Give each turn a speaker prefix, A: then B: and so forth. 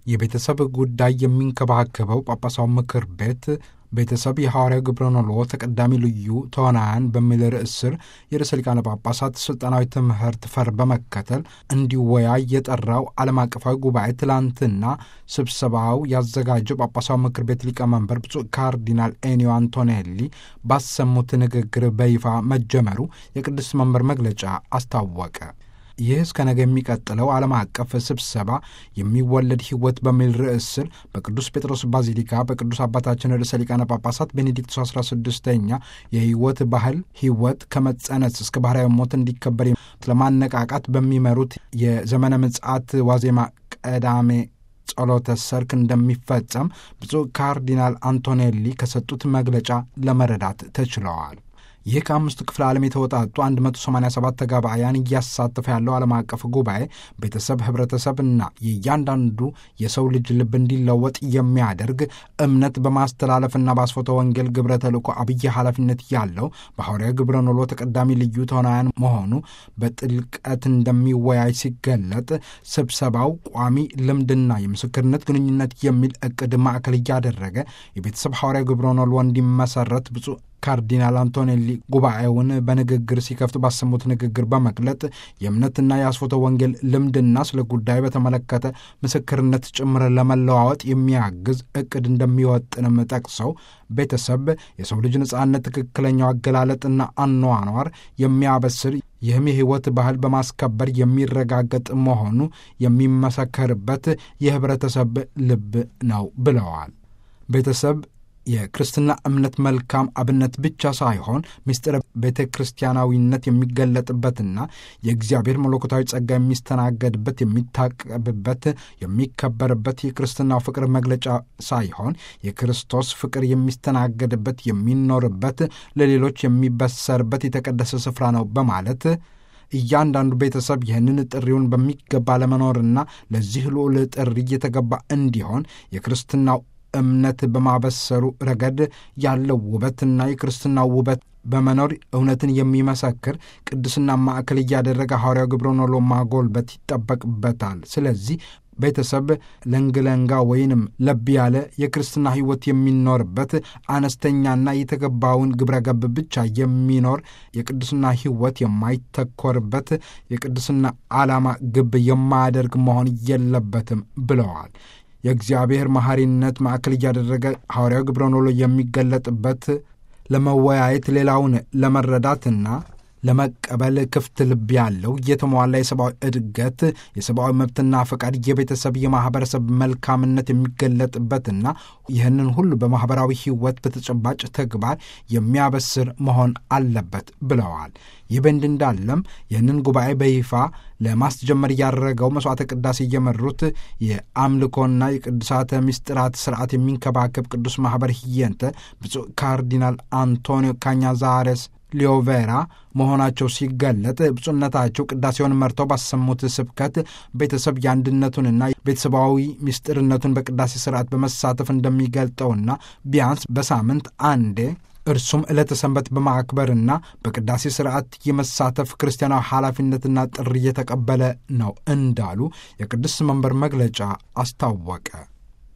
A: የቤተሰብ ጉዳይ የሚንከባከበው ጳጳሳዊ ምክር ቤት ቤተሰብ የሐዋርያው ግብረ ኖልዎ ተቀዳሚ ልዩ ተዋናያን በሚል ርዕስ ስር የርዕሰ ሊቃነ ጳጳሳት ሥልጣናዊ ትምህርት ፈር በመከተል እንዲወያይ የጠራው ዓለም አቀፋዊ ጉባኤ ትላንትና ስብሰባው ያዘጋጀው ጳጳሳዊ ምክር ቤት ሊቀመንበር ብፁዕ ካርዲናል ኤኒዮ አንቶኔሊ ባሰሙት ንግግር በይፋ መጀመሩ የቅዱስ መንበር መግለጫ አስታወቀ። ይህ እስከ ነገ የሚቀጥለው ዓለም አቀፍ ስብሰባ የሚወለድ ሕይወት በሚል ርዕስ ስር በቅዱስ ጴጥሮስ ባዚሊካ በቅዱስ አባታችን ርዕሰ ሊቃነ ጳጳሳት ቤኔዲክቶስ 16ኛ የሕይወት ባህል ሕይወት ከመጸነስ እስከ ባህርያዊ ሞት እንዲከበር ለማነቃቃት በሚመሩት የዘመነ ምጽአት ዋዜማ ቀዳሜ ጸሎተ ሰርክ እንደሚፈጸም ብፁዕ ካርዲናል አንቶኔሊ ከሰጡት መግለጫ ለመረዳት ተችለዋል። ይህ ከአምስቱ ክፍለ ዓለም የተወጣጡ 187 ተጋባያን እያሳተፈ ያለው ዓለም አቀፍ ጉባኤ ቤተሰብ፣ ህብረተሰብና የእያንዳንዱ የሰው ልጅ ልብ እንዲለወጥ የሚያደርግ እምነት በማስተላለፍና በአስፎተ ወንጌል ግብረ ተልእኮ አብይ ኃላፊነት ያለው በሐዋርያዊ ግብረ ኖሎ ተቀዳሚ ልዩ ተዋናያን መሆኑ በጥልቀት እንደሚወያይ ሲገለጥ ስብሰባው ቋሚ ልምድና የምስክርነት ግንኙነት የሚል እቅድ ማዕከል እያደረገ የቤተሰብ ሐዋርያዊ ግብረ ኖሎ እንዲመሰረት ብፁዕ ካርዲናል አንቶኔሊ ጉባኤውን በንግግር ሲከፍቱ ባሰሙት ንግግር በመግለጥ የእምነትና የአስፎተ ወንጌል ልምድና ስለ ጉዳዩ በተመለከተ ምስክርነት ጭምር ለመለዋወጥ የሚያግዝ እቅድ እንደሚወጥንም ጠቅሰው ቤተሰብ የሰው ልጅ ነጻነት ትክክለኛው አገላለጥና አኗኗር የሚያበስር ይህም የሕይወት ባህል በማስከበር የሚረጋገጥ መሆኑ የሚመሰከርበት የህብረተሰብ ልብ ነው ብለዋል። ቤተሰብ የክርስትና እምነት መልካም አብነት ብቻ ሳይሆን ምስጢረ ቤተ ክርስቲያናዊነት የሚገለጥበትና የእግዚአብሔር መለኮታዊ ጸጋ የሚስተናገድበት፣ የሚታቀብበት፣ የሚከበርበት የክርስትናው ፍቅር መግለጫ ሳይሆን የክርስቶስ ፍቅር የሚስተናገድበት፣ የሚኖርበት፣ ለሌሎች የሚበሰርበት የተቀደሰ ስፍራ ነው በማለት እያንዳንዱ ቤተሰብ ይህንን ጥሪውን በሚገባ ለመኖርና ለዚህ ልዑል ጥሪ እየተገባ እንዲሆን የክርስትናው እምነት በማበሰሩ ረገድ ያለው ውበትና የክርስትናው ውበት በመኖር እውነትን የሚመሰክር ቅድስና ማዕከል እያደረገ ሐዋርያው ግብረ ኖሎ ማጎልበት ይጠበቅበታል። ስለዚህ ቤተሰብ ለንግለንጋ ወይንም ለብ ያለ የክርስትና ሕይወት የሚኖርበት አነስተኛና የተገባውን ግብረ ገብ ብቻ የሚኖር የቅድስና ሕይወት የማይተኮርበት የቅድስና ዓላማ ግብ የማያደርግ መሆን የለበትም ብለዋል። የእግዚአብሔር መሐሪነት ማዕከል እያደረገ ሐዋርያው ግብረ ኖሎ የሚገለጥበት ለመወያየት ሌላውን ለመረዳትና ለመቀበል ክፍት ልብ ያለው የተሟላ የሰብአዊ እድገት የሰብአዊ መብትና ፈቃድ የቤተሰብ የማኅበረሰብ መልካምነት የሚገለጥበትና ይህንን ሁሉ በማኅበራዊ ሕይወት በተጨባጭ ተግባር የሚያበስር መሆን አለበት ብለዋል። ይህ በእንዲህ እንዳለም ይህንን ጉባኤ በይፋ ለማስጀመር ያደረገው መሥዋዕተ ቅዳሴ እየመሩት የአምልኮና የቅዱሳተ ምስጢራት ስርዓት የሚንከባከብ ቅዱስ ማኅበር ህየንተ ብፁዕ ካርዲናል አንቶኒዮ ካኛዛሬስ ሊዮቬራ መሆናቸው ሲገለጥ ብፁዕነታቸው ቅዳሴውን መርተው ባሰሙት ስብከት ቤተሰብ የአንድነቱንና ቤተሰባዊ ምስጢርነቱን በቅዳሴ ስርዓት በመሳተፍ እንደሚገልጠውና ቢያንስ በሳምንት አንዴ እርሱም ዕለተ ሰንበት በማክበርና በቅዳሴ ስርዓት የመሳተፍ ክርስቲያናዊ ኃላፊነትና ጥሪ የተቀበለ ነው እንዳሉ የቅዱስ መንበር መግለጫ አስታወቀ።